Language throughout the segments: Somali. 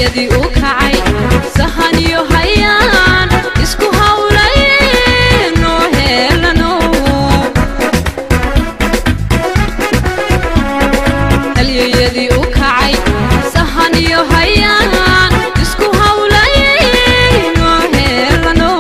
halyeyadii u kacay sahan iyo hayaan isku hawlay noo heelano halyeyadii u kacay sahan iyo hayaan isku hawlay noo heelano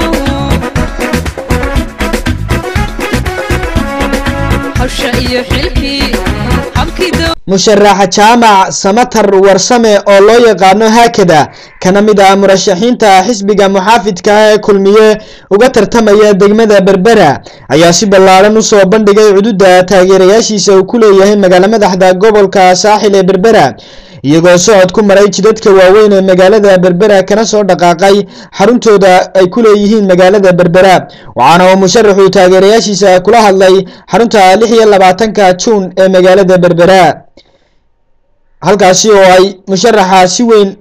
hawsha iyo xilkii habkii dow musharaxa jaamac samatar warsame oo loo yaqaano haakada kana mid ah murashaxiinta xisbiga muxaafidka ah ee kulmiye uga tartamaya degmada berbera ayaa si ballaaran usoo bandhigay cududa taageerayaashiisa uu ku leeyahay magaalo madaxda gobolka saaxil ee berbera iyagoo socod ku maray jidadka waaweyn ee magaalada berbera kana soo dhaqaaqay xaruntooda ay ku leeyihiin magaalada berbera waxaana uu musharaxu taageerayaashiisa kula hadlay xarunta lix iyo labaatanka juun ee magaalada berbera halkaasi oo ay musharaxa si weyn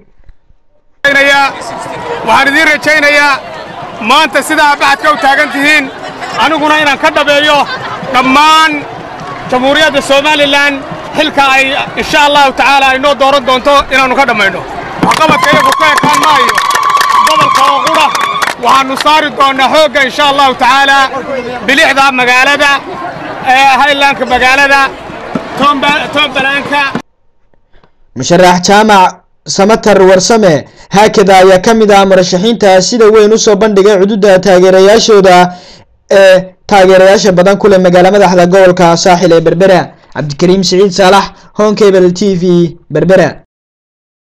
waxaan idiin rajaynayaa maanta sidaa baxadka u taagan tihiin aniguna inaan ka dhabeeyo dhammaan jamhuuriyadda somalilan xilka ay insha allahu tacaala ay noo dooran doonto inaannu ka dhammayno waxqabadka iyagu ka ekaan maayo gobolka oo qura waxaannu saari doonnaa xoogga insha allahu tacaala bilixda magaalada ee haylaanka magaalada tombalaanka musharax jaamac samatar warsame haakada ayaa ka mid ah murashaxiinta sida weyn usoo bandhigay cududa taageerayaashooda ee taageerayaasha badan ku leh magaalo madaxda gobolka saaxil ee berbera cabdikariim siciid saalax honkebel t v berbera